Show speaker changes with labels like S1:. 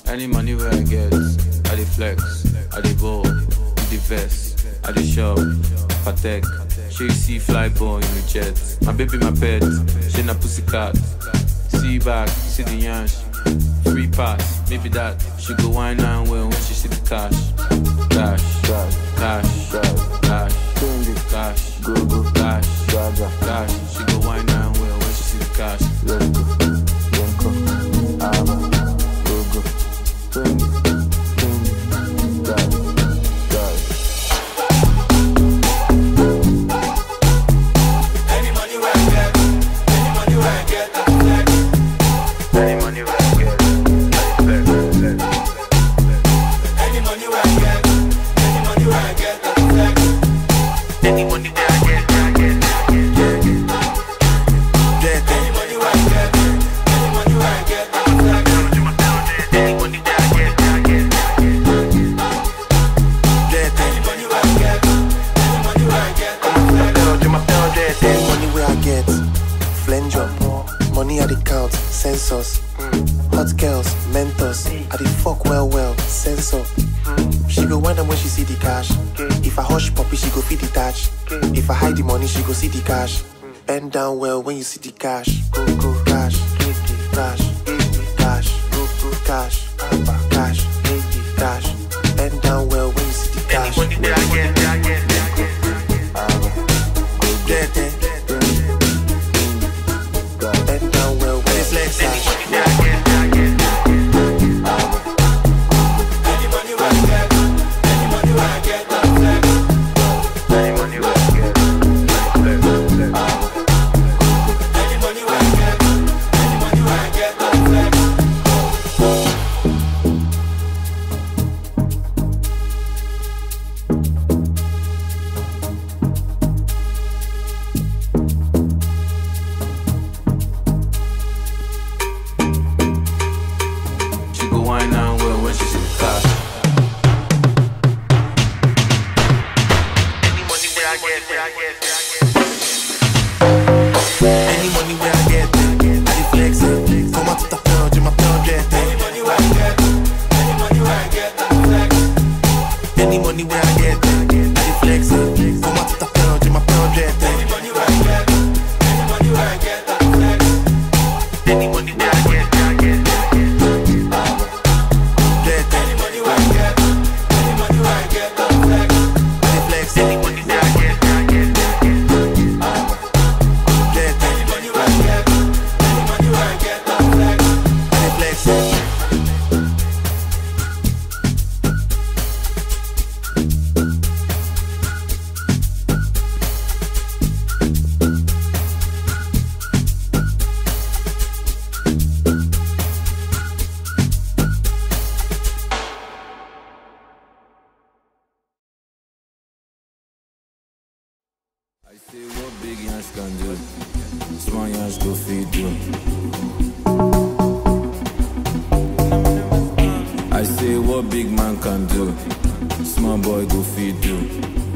S1: Any money where I get, I dey flex, I dey ball, with the vest, I dey shop, patek. She you see fly boy in the jet. My baby, my pet, she na pussycat. See back, see the yansh. Free pass, maybe that. She go wine and well when she see the cash. Cash, cash, cash, cash, cash, go go cash, cash. She go wine and well when she see the cash.
S2: Any money where I get, any money where I get, I flex.
S1: Any money where I get, I dey flex, flex.
S2: Any money where I get, any money where I get, I flex.
S1: Any money where I get, I get,
S2: Any money where I get, any money where I get, I flex.
S1: Any money where I get, I get.
S2: Any money where I get, any money where I get, I flex.
S3: Any money where I get, flange up. Money I dey count, census. Hot girls, mentors. I dey fuck well well, sensor. She go wind up when she see the cash. If I hush puppy, she go feed the touch. If I hide the money, she go see the cash. Bend down well when you see the cash. Go go cash, cash, cash, go go cash, cash, cash. Bend down well when you see the cash.
S1: Any money where I get, I get.
S3: Get it. Bend down well when you flex cash.
S1: Where I get, I get.
S2: Any money where I get, any money where I get, I flex.
S1: Any money where I get, I flex, flex.
S2: Any money where I get, any money where I get, I flex.
S1: She go wine and well when she see the cash. Any money where I get, where I get, where I get.
S3: Any money where I get, I dey flex it. Comment tout à fait, je m'appelle Jet.
S2: Any money where I get, any money where I get, I flex.
S3: Any money where I get, I dey flex it. Comment tout à fait, je m'appelle Jet.
S2: Any money where I get, any money where I get, I flex.
S1: Any money where I get, I get.
S3: Jet,
S2: Any money where I get, any money where I get, I flex.
S3: I dey flex
S1: Any
S3: it.
S1: money where I get, I get.
S3: Jet,
S2: Any money where I get, any money where I get, I flex.
S3: I dey flex it.
S1: I say what big yans can do, small yans go feed do. I say what big man can do, small boy go feed do.